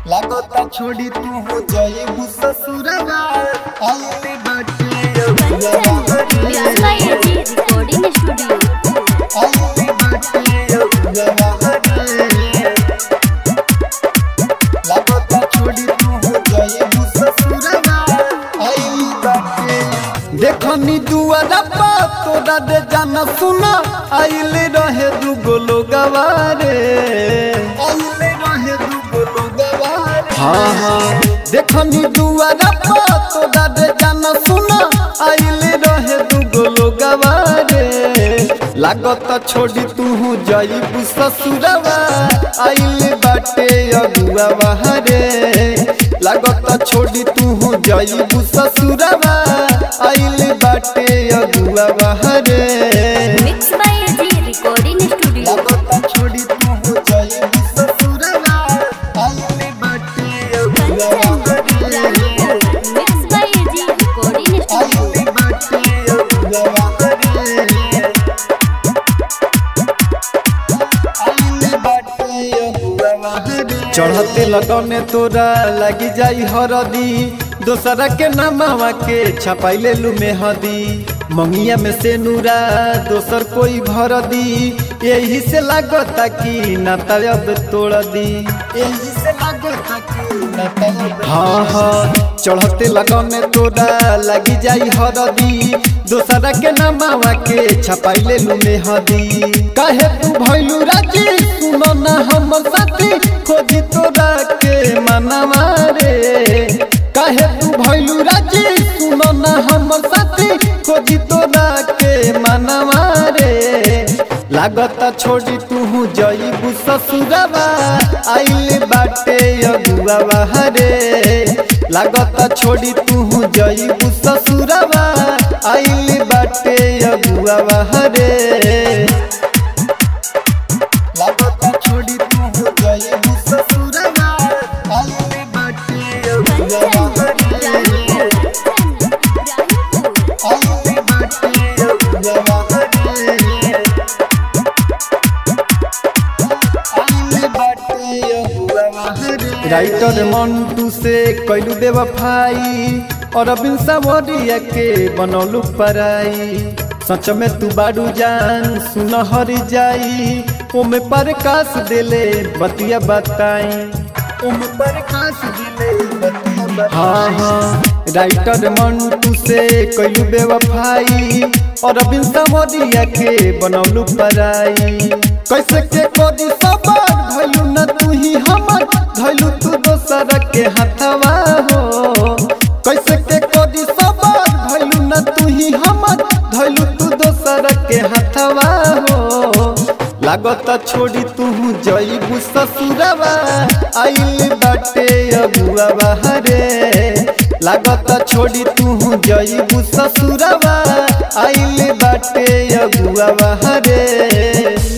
लागता छोड़ी तू हो जाएबू ससुरवा आइले बाटे अगुआ Mixed by AG Recording Studio. आइले बाटे अगुआ लागता छोड़ी तू हो जाएबू ससुरवा आइले बाटे देखनी दुआरा पा तोरा दे जाना सुना आइले रहे दुगो लोगवा रे आइले रहे दुगो लोगवा रे हाँ हाँ देखनी दुआरा पा तोरा दे जाना सुना आइले रहे दुगो लोगवा रे लागत छोड़ी तू जाइबू ससुरवा आइले बाटे अगुआ रे लागत छोड़ी तू जाइबू ससुरवा आइले बाटे अगुआ रे Mixed by AG Recording Studio. लागत छोड़ी तू जाइबू ससुरवा आइले बाटे अगुआ रे Mixed by AG Recording Studio. आइले बाटे अगुआ रे आइले बाटे अगुआ रे चढ़ते लगने तोरा लगी जाई हरदी दोसरा के नामावा के छपाइले लू मेहदी मंगिया में से नूरा दोसर कोई भर दी यही से लागता कि नाता अब तोड़ दी यही से लागता कि नाता अब हाँ हाँ चढ़ते लगने तोरा लगी जाई हरदी दोसरा के नामावा के छपाइले लू मेहदी काहे तू भइलू राजी सुनो ना हमर साथी खोजी तोरा के मनवा रे काहे तू भइलू राजी सुनो ना हमर साथी खोजी तोरा के मनवा रे लागता छोड़ी तू जइबू ससुरवा आइले बाटे अगुआ रे लागता छोड़ी तू जइबू ससुरवा आइले बाटे अगुआ रे लागता छोड़ी तू जाएबू ससुरवा आइले बाटे अगुआ रे आइले बाटे अगुआ रे आइले बाटे अगुआ रे राइटर मंटू से कैलू बेवफाई और अबिन सावरिया के बनौलू पराई सच में तू बाडू जान सुन हरी जाई ओमे प्रकाश दिले बतिया बताई ओमे प्रकाश दिले बतिया बताई हाँ हाँ राइटर मंटू से कैलू बेवफाई और अबिन सावरिया के बनौलू पराई कैसे के कोदी सबर धैलू न तू ही हमर धैलू तू दोसर के हथवा हो कैसे के कोदी सबर धैलू न तू ही हमर धैलू तू दोसर के हथवा हो लागत छोड़ी तू जइबू ससुरवा आइल बाटे अगुआ रे लागत छोड़ी तू जइबू ससुरवा आइल बाटे अगुआ रे